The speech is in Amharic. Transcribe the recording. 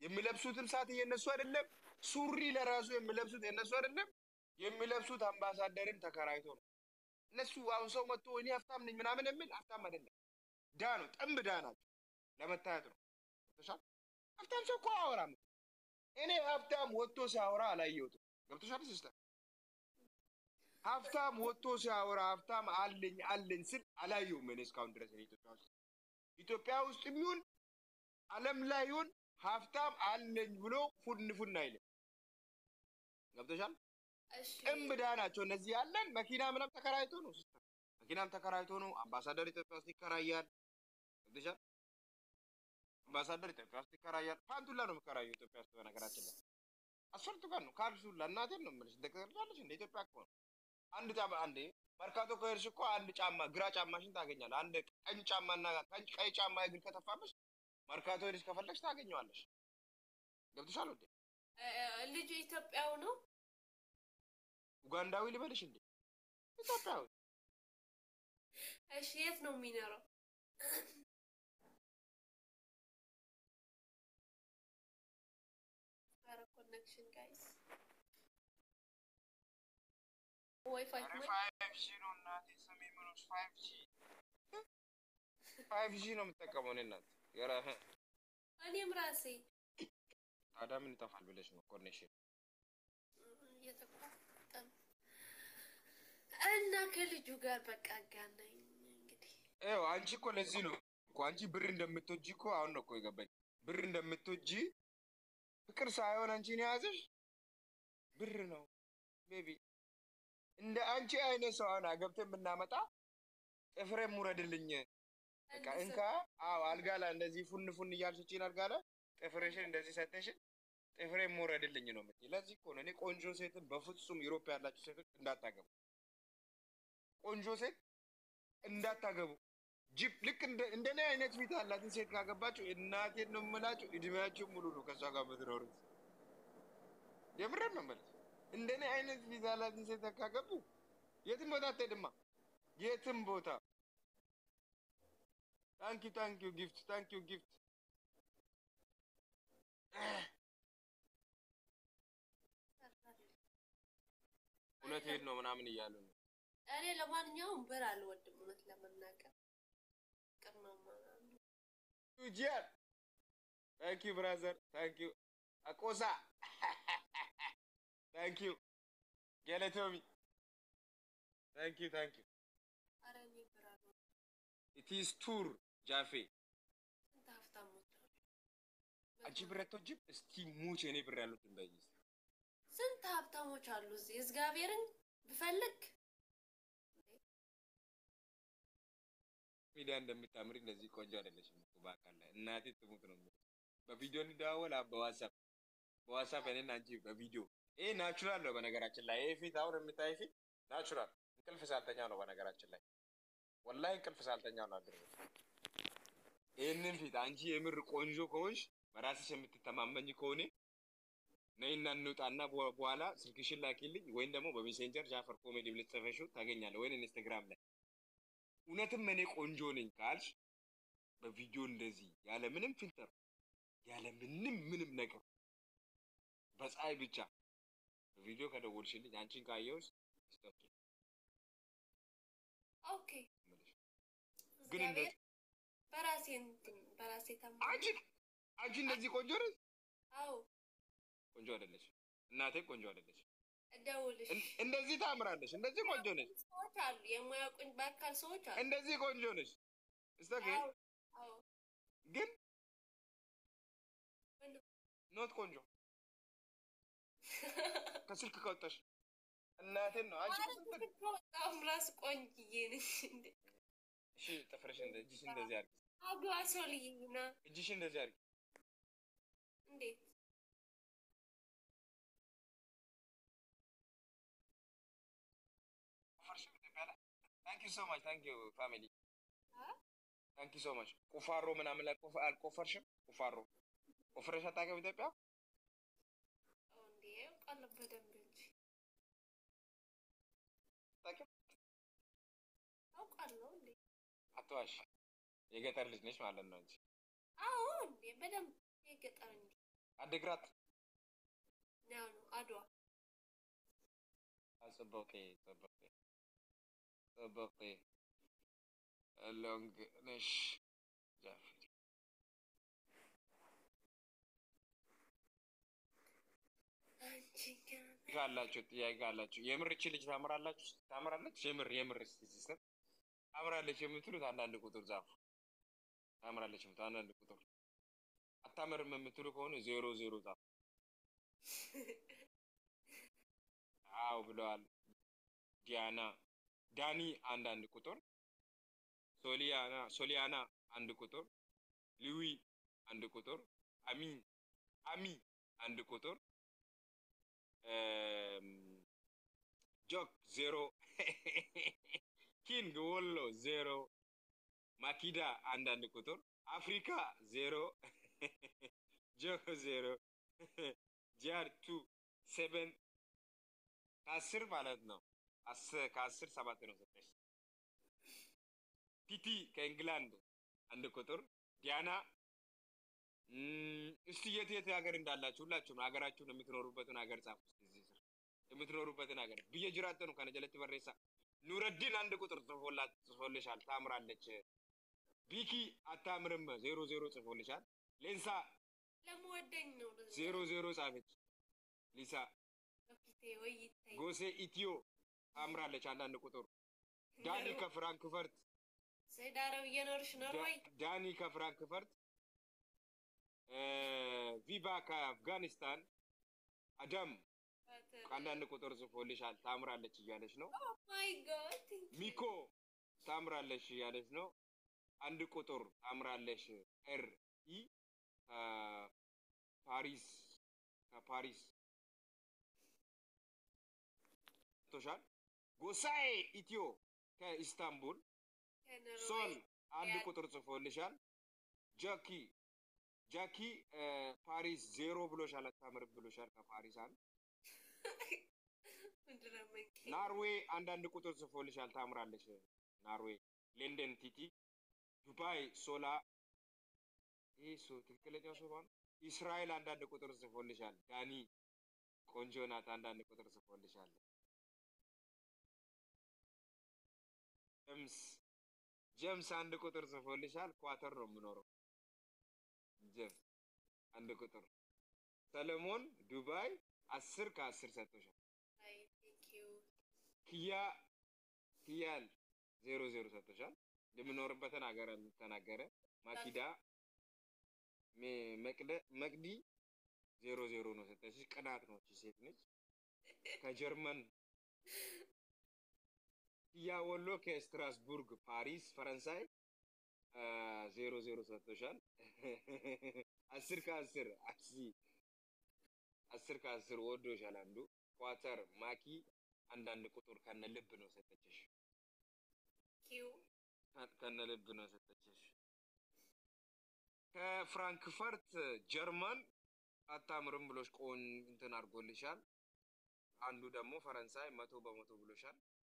የሚለብሱትም ሰዓት የነሱ አይደለም። ሱሪ ለራሱ የሚለብሱት የነሱ አይደለም። የሚለብሱት አምባሳደርም ተከራይቶ ነው። እነሱ አሁን ሰው መጥቶ እኔ ሀብታም ነኝ ምናምን የሚል ሀብታም አይደለም። ዳ ነው፣ ጥንብ ዳ ናቸው። ለመታየት ነው። ገብቶሻል? ሀብታም ሰው እኮ አያወራም። እኔ ሀብታም ወጥቶ ሲያወራ አላየሁትም። ገብቶሻል ሲስተር? ሀብታም ወጥቶ ሲያወራ ሀብታም አለኝ አለኝ ስል አላየሁም እኔ እስካሁን ድረስ እኔ ኢትዮጵያ ውስጥ ኢትዮጵያ ውስጥ የሚሆን ዓለም ላይ ይሁን ሀብታም አለኝ ብሎ ፉን ፉን አይልም። ገብቶሻል? እሺ ጥምዳ ናቸው እነዚህ። ያለን መኪና ምናም ተከራይቶ ነው ሲስተር፣ መኪናም ተከራይቶ ነው። አምባሳደር ኢትዮጵያ ውስጥ ይከራያል። ገብቶሻል? አምባሳደር ኢትዮጵያ ውስጥ ይከራያል። ፓንቱላ ነው የሚከራየው ኢትዮጵያ ውስጥ በነገራችን ላይ አስፈርቱ ጋር ነው ካልሱላ። እናቴን ነው የምልሽ። ትቀርጃለሽ እንደ ኢትዮጵያ እኮ ነው። አንድ ጫማ አንዴ መርካቶ ከሄድሽ እኮ አንድ ጫማ ግራ ጫማሽን ታገኛለህ። አንድ ቀኝ ጫማና ቀኝ ቀይ ጫማ እግር ከተፋብሽ መርካቶ ሄድሽ ከፈለግሽ ታገኘዋለሽ። ገብቶሻል ወዴ? እ፣ ልጁ ኢትዮጵያው ነው። ኡጋንዳዊ ልበልሽ እንዴ? ኢትዮጵያዊ እሺ የት ነው የሚኖረው? ኧረ ኮኔክሽን ጋይስ ዋይፋይ ኧረ ፋይቭ ጂ ነው እናቴ። ስሜ ምኖች ፋይቭ ጂ ፋይቭ ጂ ነው የምጠቀመው እኔ እናት። ኧረ እኔም ራሴ ታዲያ ምን ይጠፋል ብለሽ ነው ኮኔክሽን እየተቋጠም እና ከልጁ ጋር በቃ አጋናኝ እንግዲህ ይኸው አንቺ እኮ ለዚህ ነው እኮ አንቺ ብር እንደምትወጂ እኮ አሁን ነው እኮ የገባኝ። ብር እንደምትወጂ ፍቅር ሳይሆን አንቺን የያዘሽ ብር ነው ቤቢ። እንደ አንቺ አይነት ሰው አሁን አገብተን ብናመጣ ጥፍሬ ሙረድልኝ በቃ እንካ። አዎ አልጋ ላይ እንደዚህ ፉን ፉን እያልሽ እቺን አልጋ ላይ ጥፍርሽን እንደዚህ ሰተሽን ጥፍሬ ሙረድልኝ ነው የምትይኝ። ለዚህ እኮ ነው እኔ ቆንጆ ሴትን በፍጹም ዩሮፕ ያላችሁ ሴቶች እንዳታገቡ፣ ቆንጆ ሴት እንዳታገቡ። ጅብ ልክ እንደ እንደኔ አይነት ፊት ያላትን ሴት ካገባችሁ እናቴን ነው የምላችሁ፣ እድሜያችሁ ሙሉ ነው ከእሷ ጋር የምትኖሩት። የምሬን ነው የምልህ። እንደኔ አይነት ፊት ያላትን ሴት ካገቡ የትም ቦታ አትሄድማ፣ የትም ቦታ። ታንኪ ታንኪ ጊፍት ታንኪ ጊፍት እውነቴን ነው ምናምን እያሉ ነው። እኔ ለማንኛውም ብር አልወድም እውነት ለመናገር ፍቅር ነው ምናምን ጂያን ታንኪ ብራዘር ታንኪ አቆሳ ታንኪ ገለቶሚ ታንኪ ታንኪ ኧረ እኔ ብር አልወድም ኢቲስ ቱር ጃፌ ስንት ሀብታሞች አሉ አንቺ ብር አትወጂም? እስቲ ሙች እኔ ብር ያሉት እንዳይ ስንት ሀብታሞች አሉ እዚህ እግዚአብሔርን ብፈልግ ሚዲያ እንደምታምሪ እንደዚህ ቆንጆ አይደለሽም እኮ በአካል ላይ እናቴ ትሙት ነው የምልሽ። በቪዲዮ እንደዋወል አብ በዋትሳፕ በዋትሳፕ እኔና አንቺ በቪዲዮ ይሄ ናቹራል ነው በነገራችን ላይ ይሄ ፊት አሁን የምታይ ፊት ናቹራል እንቅልፍ ሳልተኛ ነው በነገራችን ላይ ወላሂ እንቅልፍ ሳልተኛ ነው አድርገው ይህንን ፊት አንቺ የምር ቆንጆ ከሆንሽ በራስሽ የምትተማመኝ ከሆነ ነይና እንውጣና በ- በኋላ ስልክሽን ላኪልኝ ወይም ደግሞ በሜሴንጀር ጃፈር ኮሜዲ ብለሽ ጽፈሽው ታገኛለህ ወይም ኢንስታግራም ላይ እውነትም እኔ ቆንጆ ነኝ ካልሽ በቪዲዮ እንደዚህ ያለ ምንም ፊልተር ያለ ምንም ምንም ነገር በፀሐይ ብቻ በቪዲዮ ከደወልሽልኝ አንቺን ካየሁሽ ስቶክ ኦኬ ግን እግዚአብሔር እንደዚህ በራሴ እንትን በራሴ ታማ አንቺ አንቺ እንደዚህ ቆንጆ ነሽ አዎ ቆንጆ አይደለሽ እናቴ ቆንጆ አይደለሽ እደውልሽ እን- እንደዚህ ታምራለሽ እንደዚህ ቆንጆ ነሽ ሰዎች አሉ የማያውቁኝ በአካል ሰዎች አሉ እንደዚህ ቆንጆ ነሽ ስቶክ አዎ አዎ ግን ምንም ኖት ቆንጆ ከስልክ ከወጣሽ እናቴን ነው አንቺ ማለት ከስልክ ግን ከወጣሁም ራስ ቆንጅዬ ነሽ እንዴ እሺ ጥፍርሽ እንደ እጅሽ እንደዚህ አድርጊ አግባ ሰው ልይና እጅሽ እንደዚህ አድርጊ እንዴት ቆፈርሽም ኢትዮጵያ ላይ ታንክ ዩ ሶ ማች ታንክ ዩ ፋሚሊ አ? ታንክ ዩ ሶ ማች ቁፋሮ ምናምን ላይ ቆፍ- አልቆፈርሽም ቁፋሮ ቆፍረሽ አታውቂም ኢትዮጵያ አዎ እንዴ አውቃለሁ በደንብ እንጂ አታውቂም አውቃለሁ እንዴ አትዋሽ የገጠር ልጅ ነች ማለት ነው እንጂ አዎ እንዴ በደንብ የገጠር እንጂ አድግራት ያው ነው አድዋ ጽበቄ ጽበቄ ጽበቄ ሎንግ ነሽ ጃፌት አንቺ ግን ካላችሁ ጥያቄ ካላችሁ የምር እቺ ልጅ ታምራላችሁ ታምራለች የምር የምር እስቲ ሲስተር ታምራለች የምትሉት አንዳንድ ቁጥር ጻፉ ታምራለች የምትሉት አንዳንድ ቁጥር አታምርም የምትሉ ከሆነ ዜሮ ዜሮ ጻፉ አው ብለዋል ዲያና ዳኒ አንዳንድ ቁጥር ሶሊያና ሶሊያና አንድ ቁጥር ሊዊ አንድ ቁጥር አሚ አሚ አንድ ቁጥር እም፣ ጆክ ዜሮ ኪንግ ወሎ ዜሮ ማኪዳ አንዳንድ ቁጥር አፍሪካ ዜሮ ጆክ ዜሮ ጂአር ቱ ሴቨን ከአስር ማለት ነው። አስ- ከአስር ሰባት ነው ሰጠች። ቲቲ ከእንግላንድ አንድ ቁጥር ዲያና እም፣ እስቲ የት የት ሀገር እንዳላችሁ ሁላችሁም ሀገራችሁን የምትኖሩበትን ሀገር ጻፉ። እስቲ እዚህ ስር የምትኖሩበትን ሀገር ብዬ ጅራተ ነው ከነጀለች በሬሳ ኑረዲን አንድ ቁጥር ጽፎላት ጽፎልሻል። ታምራለች። ቢኪ አታምርም ዜሮ ዜሮ ጽፎልሻል። ሌንሳ ለመወደኝ ነው ዜሮ ዜሮ ጻፈች። ሊሳ በፊቴ ወይ ይታይ ጎሴ ኢትዮ ታምራለች አንዳንድ ቁጥር ዳኒ ከፍራንክፈርት ሰይድ አረብ እየኖርሽ ነው ወይ ዳ- ዳኒ ከፍራንክፈርት እ፣ ቪቫ ከአፍጋኒስታን አዳም አንዳንድ ቁጥር ጽፎልሻል ታምራለች እያለች ነው። ማይ ጋድ ሚኮ ታምራለች እያለች ነው። አንድ ቁጥር ታምራለች ኤር ኢ ፓሪስ ከፓሪስ ቶሻል ጎሳኤ ኢትዮ ከኢስታንቡል ሶል አንድ ቁጥር ጽፎልሻል። ጃኪ ጃኪ እ፣ ፓሪስ ዜሮ ብሎሻል። አታምርም ብሎሻል። ከፓሪስ አንድ ናርዌይ አንዳንድ ቁጥር ጽፎልሻል። ታምራለች ናርዌይ። ሌንደን ቲቲ ዱባይ ሶላ ይህ ሶ ትክክለኛው ሶባ ነው። እስራኤል አንዳንድ ቁጥር ጽፎልሻል። ዳኒ ቆንጆ ናት። አንዳንድ ቁጥር ጽፎልሻል። ጀምስ ጀምስ አንድ ቁጥር ጽፎልሻል። ኳተር ነው የምኖረው። ጀምስ አንድ ቁጥር። ሰለሞን ዱባይ አስር ከአስር ሰጥቶሻል። ኪያ ኪያል ዜሮ ዜሮ ሰጥቶሻል። የምኖርበትን ሀገር ተናገረ። ማኪዳ ሜ- መቅደ መቅዲ ዜሮ ዜሮ ነው ሰጠችሽ። ቅናት ነው እቺ ሴት ነች። ከጀርመን ኪያ ወሎ ከስትራስቡርግ ፓሪስ ፈረንሳይ አ፣ ዜሮ ዜሮ ሰጥቶሻል። አስር ከአስር አሲ አስር ከአስር ወዶሻል። አንዱ ኳተር ማኪ አንዳንድ ቁጥር ከነ ልብ ነው ሰጠችሽ። ኪው ከ- ከነ ልብ ነው ሰጠችሽ። ከፍራንክፈርት ጀርመን አታምርም ብሎሽ ቆን እንትን አድርጎልሻል። አንዱ ደግሞ ፈረንሳይ መቶ በመቶ ብሎሻል።